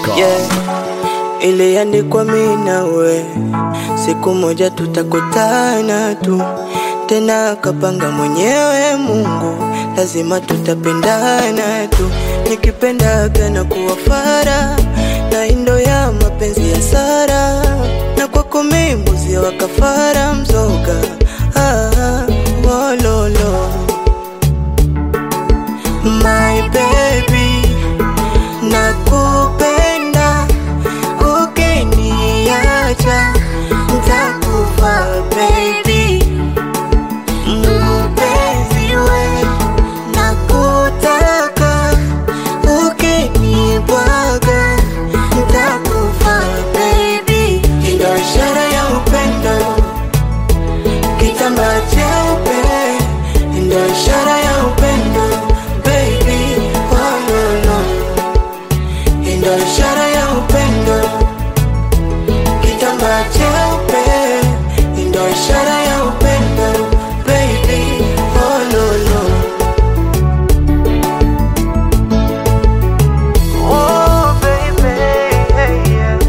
yeah. Iliandikwa mimi nawe, siku moja tutakutana tu tena, kapanga mwenyewe Mungu, lazima tutapendana tu. Nikipendaga na kuwa fara na indo ya mapenzi ya Sara, na kwako mimi mbuzi wa kafara mzoga ah, wololo my baby nakupenda ukiniacha ntakufa baby mpenzi we nakutaka ukinibwaga ntakufa baby ndio ishara ya upendo kitambaa cheupe ndio ishara ya upendo baby oh, no, no. ndio ishara ya upendo kitambaa cheupe ndio ishara ya upendo baby oh, no, no. Oh, baby, hey, yeah.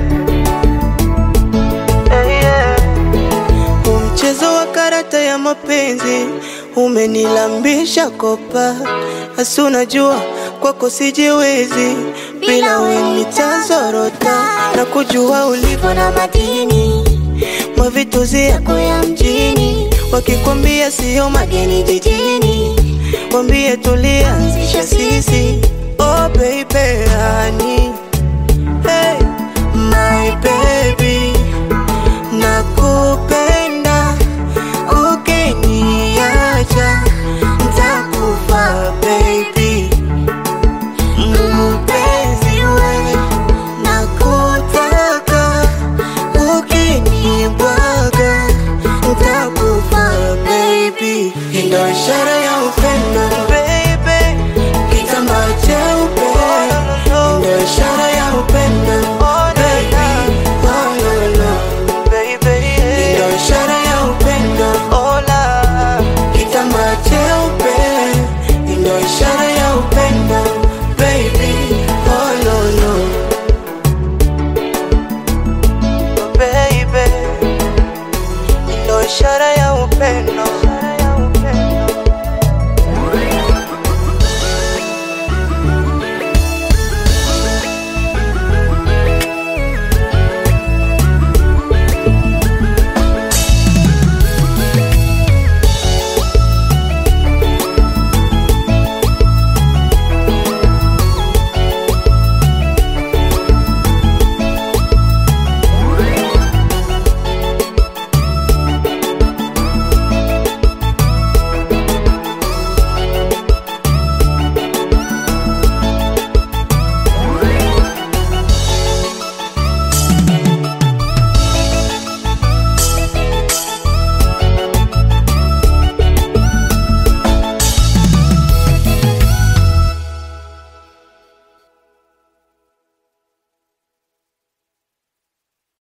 Hey, yeah. Huu mchezo wa karata ya mapenzi umenilambisha kopa, hasi unajua kwako sijiwezi, bila we nitazorota na kujua ulivyo na madini mavituzi yako ya mjini, wakikwambia siyo mageni jijini, wambie tulianzisha sisi. Oh baby, honey, hey, my baby